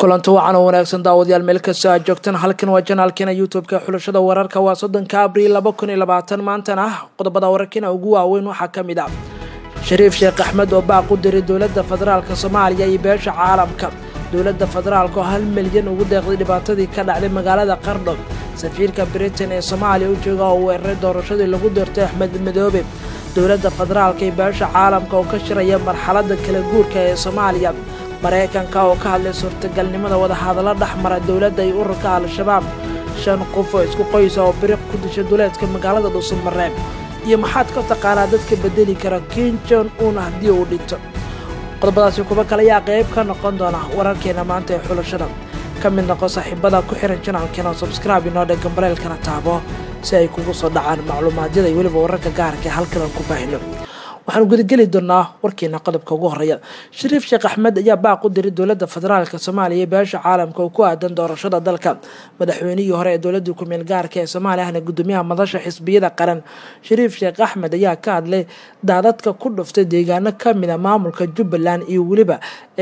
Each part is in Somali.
kulanti wacan oo wanaagsan daawadayaal meel kastoo aad joogtaan halkan waa janaalkeena youtube-ka xulashada wararka waa soddonka abriil laba kun iyo labaatan maantana qodobada wararkiina ugu waaweyn waxaa ka mid ah shariif sheekh axmed oo baaq u diray dowladda federaalka soomaaliya iyo beesha caalamka dowladda federaalka oo hal milyan ugu deeqday dhibaatadii ka dhacday magaalada qardho safiirka britain ee soomaaliya u jooga oo weeraray doorashadii lagu doortay axmed madoobe dowladda federaalka iyo beesha caalamka oo ka shiraya marxaladda kala guurka ee soomaaliya maraykanka oo ka hadlay suurtagalnimada wadahadallo dhexmara dowladda iyo ururka al-shabaab shan qof oo isku qoysa oo biriq ku dishay duleedka magaalada dhuusamareeb iyo maxaad ka taqaanaa dadka bedeli kara kin jon un haddii uu dhinto qodobadaasi kuba kale ayaa qayb ka noqon doona wararkeena maanta ee xulashada ka mid noqo saaxiibada ku xiran janaalkeena subscribe inoo dhe gambaleelkana taabo si ay kugu soo dhacaan macluumaadyada iyo weliba wararka gaarka ee halkan aan ku baahino waxaanu gudageli doonaa warkeena qodobka ugu horeeya shariif sheekh axmed ayaa baaq u diray dowladda federaalk soomaaliya iyo beesha caalamka oo ku aadan doorashada dalka madaxweynihii hore ee dowladii ku-meel gaarka ee soomaaliya ahna gudoomiyaha madasha xisbiyada qaran shariif sheekh axmed ayaa ka hadlay daadadka ku dhuftay deegaano kamida maamulka jubbaland iyo weliba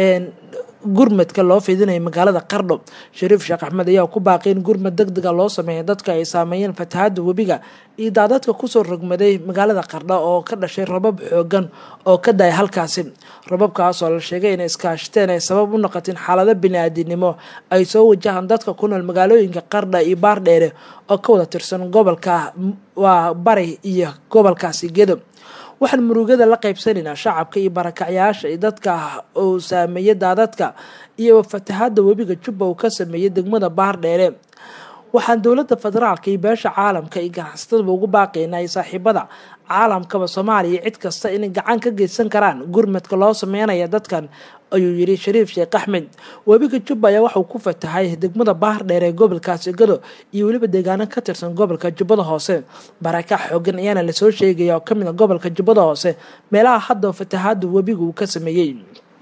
gurmadka loo fidinaya magaalada qardho shariif sheekh axmed ayaa ku baaqay in gurmad deg dega loo sameeya dadka ay saameeyeen fatahaada webiga iyo daadadka kusoo rogmaday magaalada qardho oo ka dhashay rabab xoogan oo ka daya halkaasi rababkaas oo la sheegay inay iskaashateen ay sabab u noqoteen xaalado bini-aadinimo ay soo wajahaan dadka ku nool magaalooyinka qardha iyo baardheere oo ka wada tirsan gobolka waa bari iyo gobolkaasi gedo waxaan murugada la qaybsanaynaa shacabka iyo barakacyaasha iyo dadka uu saameeyey daadadka iyo fatahaada webiga jubba uu ka sameeyey degmada baardheere waxaan dowladda federaalka iyo beesha caalamka iyo ganacsatadaba ugu baaqaynaa iyo saaxiibada caalamkaba soomaaliya cid kasta inay gacan ka geysan karaan gurmadka loo sameynaya dadkan ayuu yidhi shariif sheekh axmed webiga jubba ayaa waxauu ku fatahay degmada baardheer ee gobolkaasi gado iyo weliba deegaano ka tirsan gobolka jubbada hoose barakac xoogan ayaana lasoo sheegaya oo kamid a gobolka jubbada hoose meelaha hadda fatahaada webiga uu ka sameeyey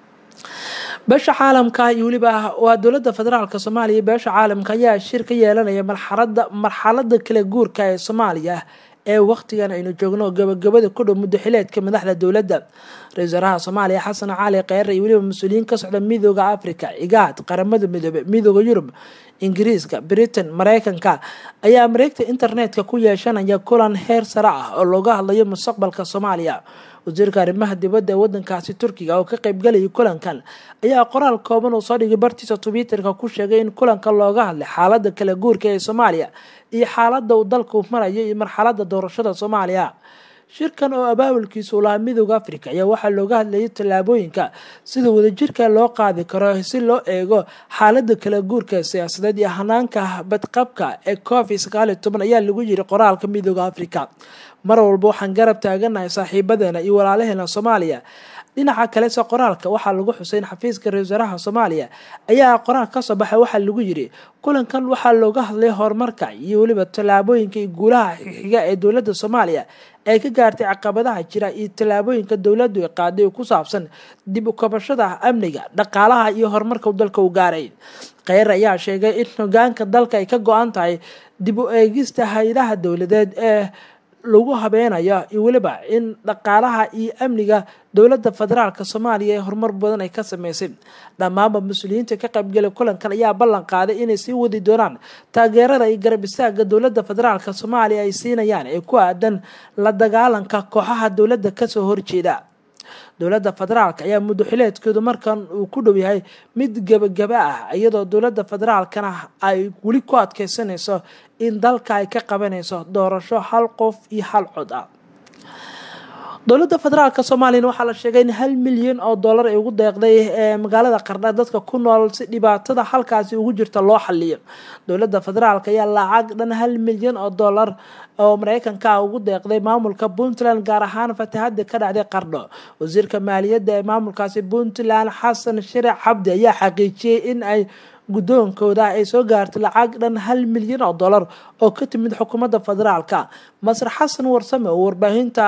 beesha caalamka iyo weliba waa dowladda federaalk soomaaliya beesha caalamka ayaa shir ka yeelanaya marxalada marxalada kala guurka ee soomaaliya ee waqtigan aynu joogno gabagabada ku dhow muddo xileedka madaxda dowladda ra-isul wasaaraha soomaaliya xasan cali kheyre iyo weliba mas-uuliyiin ka socda midooda africa igaad qaramada midoobe midooda yurub ingiriiska britain mareykanka ayaa mareegta internetka ku yeeshanaya kulan heer sare ah oo looga hadlayo mustaqbalka soomaaliya wasiirka arrimaha dibadda ee wadankaasi turkiga oo ka qeybgalayay kulankan ayaa qoraal kooban uu soo dhigay bartiisa twitterka ku sheegay in kulanka looga hadlay xaalada kala guurka ee soomaaliya iyo xaalada uu dalku marayo iyo marxalada doorashada soomaaliya shirkan oo abaabulkiisa u lahaa midooda africa ayaa waxaa looga hadlayay tallaabooyinka sida wadajirka loo qaadi karo si loo eego xaalada kala guurka siyaasadeed iyo hanaanka badqabka ee covid sagaal iyo toban ayaa lagu yiri qoraalka midooda africa mar walba waxaan garab taaganahay saaxiibadeena iyo walaalaheena soomaaliya dhinaca kalese qoraalka waxaa lagu xusay in xafiiska ra-isul wasaaraha soomaaliya ayaa qoraal kasoo baxay waxaa lagu yiri kulankan waxaa looga hadlay horumarka iyo weliba tallaabooyinka iyo guulaha xiga ee dowladda soomaaliya ee ka gaartay caqabadaha jira iyo tallaabooyinka dowladdu ay qaaday oo ku saabsan dib u kabashada amniga dhaqaalaha iyo horumarka dalka u gaaray kheyr ayaa sheegay in hogaanka dalka ay ka go-an tahay dib u eegista hay-adaha dowladeed ee lagu habeenayo iyo weliba in dhaqaalaha iyo amniga dowladda federaalk soomaaliya ee horumar badan ay ka sameysay dhammaanba mas-uuliyiinta ka qaybgalay kulankan ayaa ballan qaaday inay sii wadi doonaan taageerada iyo garab istaaga dowladda federaalk soomaaliya ay siinayaan ee ku aadan la dagaalanka kooxaha dowladda kasoo horjeeda dowladda federaalk ayaa muddo xileedkeedu markan uu ku dhow yahay mid gebagaba ah iyadoo dowladda federaalkana ay weli ku adkeysanayso in dalka ay ka qabanayso doorasho hal qof iyo hal cod ah dowladda federaalk soomaaliyana waxaa la sheegay in hal milyan oo dollar ay ugu deeqday ee magaalada qardha dadka ku nool si dhibaatada halkaasi ugu jirta loo xaliyo dowladda federaalk ayaa lacag dhan hal milyan oo dollar oo mareykanka ah ugu deeqday maamulka puntland gaar ahaan fatahada ka dhacday qardho wasiirka maaliyadda ee maamulkaasi puntland xasan sharic cabdi ayaa xaqiijiyey in ay guddoonkooda ay soo gaartay lacag dhan hal milyan oo dollar oo ka timid xukuumadda federaalka masar xasan warsame oo warbaahinta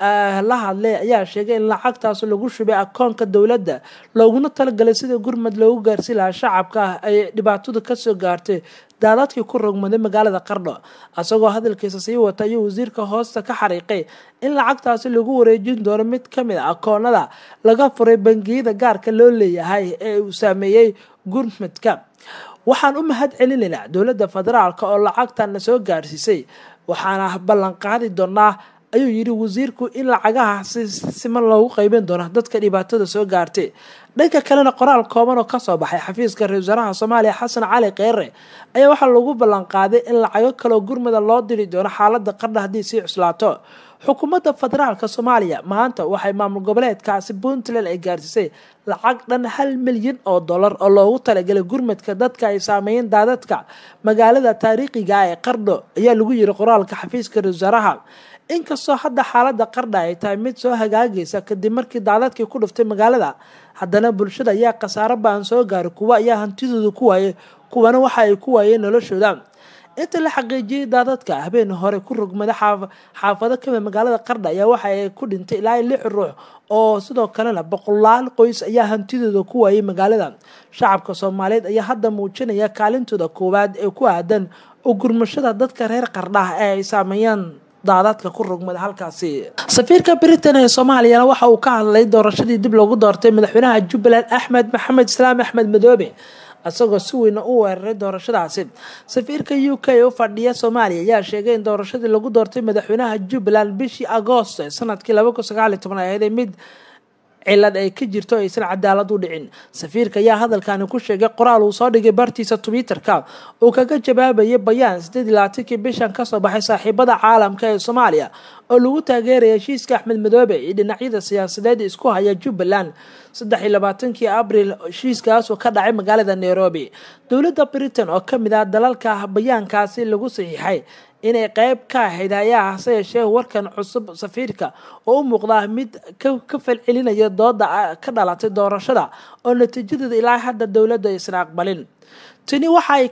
la hadlay ayaa sheegay in lacagtaas lagu shubay akoonka dowladda looguna talagalay sida gurmad loogu gaarsi lahaa shacabka ay dhibaatadu kasoo gaartay daadadkii ku rogmaday magaalada qardho isagoo hadalkiisa sii wata ayuu wasiirka hoosta ka xariiqay in lacagtaasi lagu wareejin doono mid kamid a akoonada laga furay bangiyada gaarka loo leeyahay ee uu saameeyey gurmadka waxaan u mahad celinaynaa dowladda federaalk oo lacagtan na soo gaarsiisay waxaana ballan qaadi doonaa ayuu yidhi wasiirku in lacagaha si siman loogu qeybin doono dadka dhibaatada soo gaartay dhanka kalena qoraal kooban oo kasoo baxay xafiiska ra-isul wasaaraha soomaaliya xasan cali kheyre ayaa waxaa lagu ballan qaaday in lacago kaloo gurmada loo diri doono xaalada qardha haddii sii cuslaato xukuumadda federaalk soomaaliya maanta waxay maamul goboleedkaasi puntland ay gaarsiisay lacag dhan hal milyan oo dollar oo loogu talagalay gurmadka dadka ay saameeyeen daadadka magaalada taariikhiga ee qardho ayaa lagu yiri qoraalka xafiiska ra-isul wasaaraha inkastoo hadda xaalada qardha ay tahay mid soo hagaagaysa kadib markii daadadkii ku dhuftay magaalada haddana bulshada ayaa khasaaro baan soo gaaray kuwa ayaa hantidooda ku waayay kuwana waxa ay ku waayeen noloshooda inta la xaqiijiyey daadadka habeen hore ku rogmada xaafado kamid magaalada qardha ayaa waxa ay ku dhintay ilaa lix ruux oo sidoo kalena boqolaal qoys ayaa hantidooda ku waayay magaalada shacabka soomaaliyeed ayaa hadda muujinaya kaalintooda koowaad ee ku aadan oo gurmashada dadka reer qardha ee ay saameeyaan daadadka ku rogmada halkaasi safiirka britain ee soomaaliyana waxa uu ka hadlay doorashadii dib loogu doortay madaxweynaha jubbaland axmed maxamed islaam axmed madoobe isagoo si weyna u weeraray doorashadaasi safiirka u k ee u fadhiya soomaaliya ayaa sheegay in doorashadii lagu doortay madaxweynaha jubbaland bishii agoost ee sanadkii laba kun sagaal iyo toban ay ahayd mid cilad ay ka jirto aysan cadaalad u dhicin safiirka ayaa hadalkani ku sheegay qoraal uu soo dhigay bartiisa twitterka uu kaga jawaabayay bayaan sideed iyo labaatankii bishan kasoo baxay saaxiibada caalamka ee soomaaliya oo lagu taageeraya heshiiska axmed madoobe iyo dhinacyada siyaasadeed isku haya jubbaland saddex iyo labaatankii abril heshiiskaasoo ka dhacay magaalada nairobi dowladda britain oo kamid ah dalalka bayaankaasi lagu saxiixay inay qeyb ka ahayd ayaa hase yeeshee warkan cusub safiirka oo u muuqdaa mid ka falcelinaya dooda ka dhalatay doorashada oo natiijadeeda ilaa hadda dowladda aysan aqbalin tani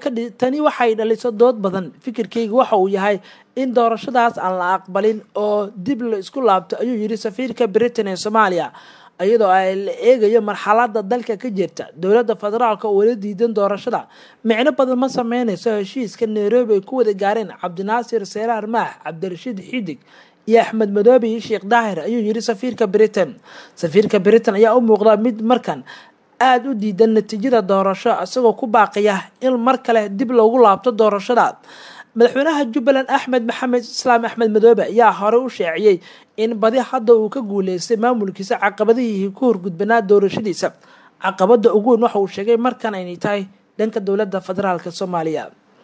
waxay dhaliso dood badan fikirkayga waxa uu yahay in doorashadaas aan la aqbalin oo dib la isku laabto ayuu yidhi safiirka britain ee soomaaliya iyadoo ay la eegayo marxalada dalka ka jirta dowladda federaalk oo wala diidan doorashada micno badan ma sameyneyso heshiiska nairobi ay ku wada gaareen cabdinaasir seeraar maax cabdirashiid xidig iyo axmed madoobe iyo sheekh daahir ayuu yidhi safiirka britain safiirka britain ayaa u muuqda mid markan aada u diidan natiijada doorasho isagoo ku baaqaya in mar kale dib loogu laabto doorashada madaxweynaha jubbaland axmed maxamed islaam axmed madoobe ayaa hore u sheeciyey in badi hadda uu ka guuleystay maamulkiisa caqabadihii ku horgudbanaa doorashadiisa caqabada ugu weyn waxa uu sheegay markan aynay tahay dhanka dowladda federaalk soomaaliya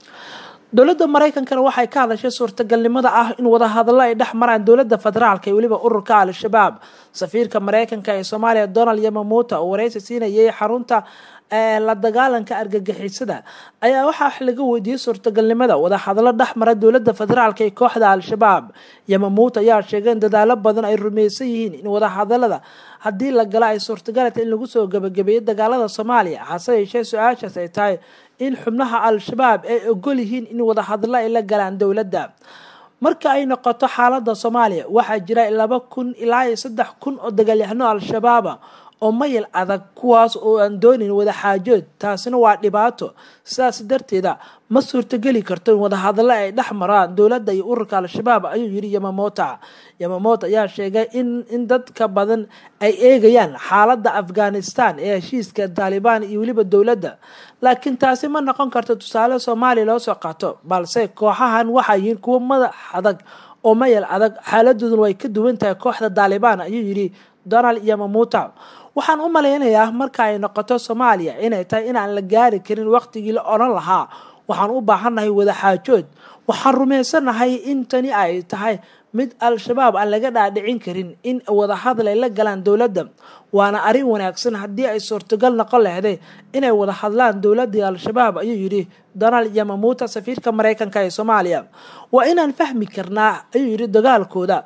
dowladda mareykankana waxay ka hadashay suurtagalnimada ah in wadahadallo ay dhex maraan dowladda federaalk iyo weliba ururka al-shabaab safiirka mareykanka ee soomaaliya donald yamamuuta oo wareysi siinayay xarunta la dagaalanka argagixisada ayaa waxaa wax laga weydiiyey suurtagalnimada wadahadallo dhex mara dowladda federaalk ee kooxda al-shabaab yamamuuta ayaa sheegay in dadaalo badan ay rumeysan yihiin in wadahadalada haddii la galo ay suurtagalata in lagu soo gabagabeeyo dagaalada soomaaliya hase yeeshee su-aashaas ay tahay in xubnaha al-shabaab ay ogol yihiin in wadahadallo ay la galaan dowladda marka ay noqoto xaalada soomaaliya waxaa jira laba kun ilaa iyo saddex kun oo dagaalyahano al-shabaaba oo mayal adag kuwaas oo aan doonin wadaxaajood taasina waa dhibaato sidaas darteeda ma suurtogeli karto in wadahadallo ay dhex maraan dowladda iyo ururka al-shabaab ayuu yidhi yamamota yamamota ayaa sheegay in in dadka badan ay eegayaan xaaladda afghanistan ee heshiiska taalibaan iyo weliba dowladda laakiin taasi ma noqon karto tusaale soomaaliya loo soo qaato balse kooxahan waxay yihiin kuwo madax adag oo mayal adag xaaladooduna way ka duwan tahay kooxda taalibaan ayuu yidhi donald yamamuta waxaan u malaynayaa marka ay noqoto soomaaliya inay tahay inaan la gaari karin waqtigii la odhan lahaa waxaan u baahannahay wadaxaajood waxaan rumaysanahay in tani ay tahay mid al-shabaab aan laga dhaadhicin karin in wadahadal ay la galaan dowladda waana arrin wanaagsan haddii ay suurtagal noqon lahday inay wada hadlaan dowladii al-shabaab ayuu yidhi donald yamamuuta safiirka mareykanka ee soomaaliya waa inaan fahmi karnaa ayuu yidhi dagaalkooda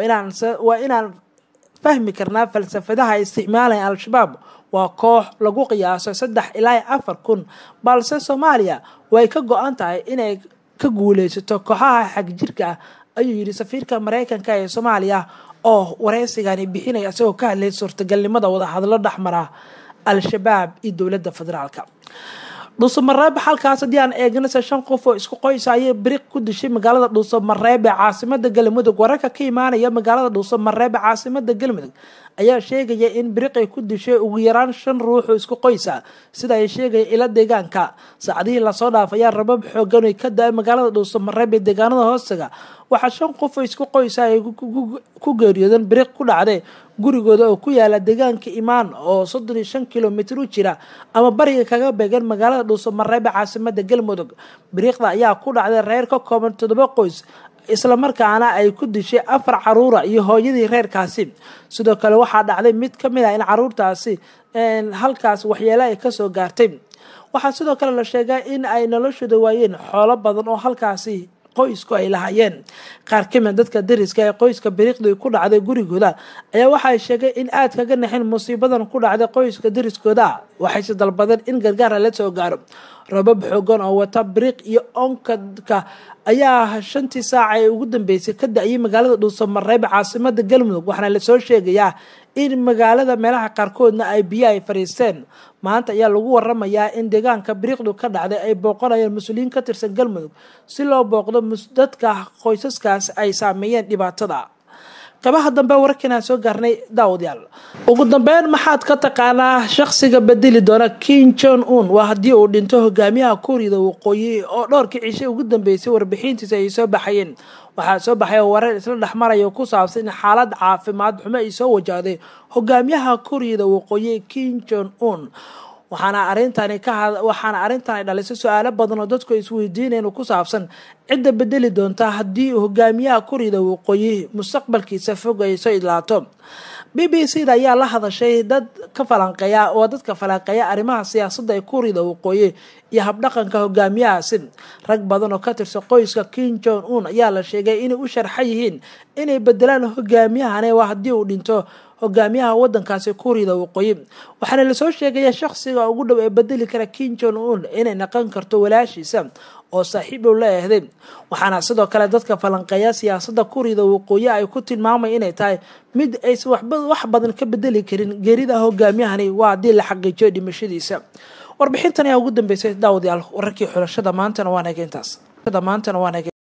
waa inaan fahmi karnaa falsafadaha ay isticmaalaya al-shabaab waa koox lagu qiyaaso saddex ilaa afar kun balse soomaaliya way ka go-an tahay inay ka guuleysato kooxaha xagjirka ah ayuu yidhi safiirka mareykanka ee soomaaliya oo wareysigani bixinaya isagoo ka hadlayay suurtagalnimada wadahadlo dhexmara al-shabaab iyo dowladda federaalka dhuusamareebe halkaas haddii aan eegnase shan qof oo isku qoysa ayay biriq ku dishay magaalada dhuusamareebe caasimada galmudug wararka ka imaanaya magaalada dhuusamareebe caasimada galmudug ayaa sheegaya in biriq ay ku dishay ugu yaraan shan ruux oo isku qoysa sida ay sheegaya ila deegaanka saacadihii lasoo dhaafaya rabab xoogan ay ka da-ay magaalada dhuusamareebe deegaanada hoostaga waxaa shan qof oo isku qoysa ay ku geeriyoodeen biriq ku dhacday gurigooda oo ku yaala deegaanka imaan oo soddon iyo shan kilomitr u jira ama bariga kaga beegan magaalada dhuusamareebe caasimada galmudug biriiqda ayaa ku dhacday reer ka kooban toddoba qoys islamarkaana ay ku dishay afar caruura iyo hooyadii reerkaasi sidoo kale waxaa dhacday mid ka mid ah in caruurtaasi halkaas waxyeelo ay kasoo gaartay waxaa sidoo kale la sheegaa in ay noloshooda waayeen xoolo badan oo halkaasi qoysku ay lahaayeen qaar kamid dadka dariska ee qoyska biriiqdu ku dhacday gurigooda ayaa waxay sheegay in aad kaga naxin musiibadan ku dhacday qoyska dariskooda waxayse dalbadeen in gargaara la soo gaaro robab xoogan oo wata biriiq iyo onkadka ayaa shantii saaca ee ugu dambeysay ka da-yay magaalada dhuusamareebe caasimada galmudug waxaana lasoo sheegayaa in magaalada meelaha qaarkoodna ay biyo ay fadhiisteen maanta ayaa lagu waramayaa in deegaanka biriiqdu ka dhacday ay booqanayeen mas-uuliyiin ka tirsan galmudug si loo booqdo dadka qoysaskaas ay saameeyeen dhibaatada qabaha dambe wararkiinaan soo gaarnay daawadayaal ugu dambeyn maxaad ka taqaanaa shaqsiga bedeli doona king jon un waa haddii uu dhinto hogaamiyaha kuuriyada waqooyi oo dhowrkii cishay ugu dambeysay warbixintiisa ay soo baxayeen waxaa soo baxay warar isla dhexmaraya ku saabsan in xaalad caafimaad xumo ay soo wajahday hogaamiyaha kuuriyada waqooyi king jon un waxaana arintani ka waxaana arrintan ay dhalisay su-aalo badan oo dadku isweydiinayeen ku saabsan cidda bedeli doonta haddii hogaamiyaha kuuriyada waqooyi mustaqbalkiisa fog ay soo idlaato b b c da ayaa la hadashay dad ka falanqeeya oo dadka falanqeeya arrimaha siyaasadda ee kuuriyada waqooyi iyo habdhaqanka hogaamiyahaasi rag badan oo ka tirsan qoyska king jon un ayaa la sheegay inay u sharxan yihiin inay bedelaan hogaamiyahane waa haddii uu dhinto hogaamiyaha wadankaasi kuuriyada waqooyi waxaana lasoo sheegaya shaqsiga ugu dhow ee bedeli kara king jon un inay naqon karto walaashiisa oo saaxiib u la ehday waxaana sidoo kale dadka falanqeeya siyaasada kuuriyada waqooyi ay ku tilmaamay inay tahay mid aysan wax badan ka bedeli karin geerida hogaamiyahani waa haddii la xaqiijiyo dhimashadiisa warbixintan ayaa ugu dambeysay daawadayaal wararkii xulashada maantana waa naga intaas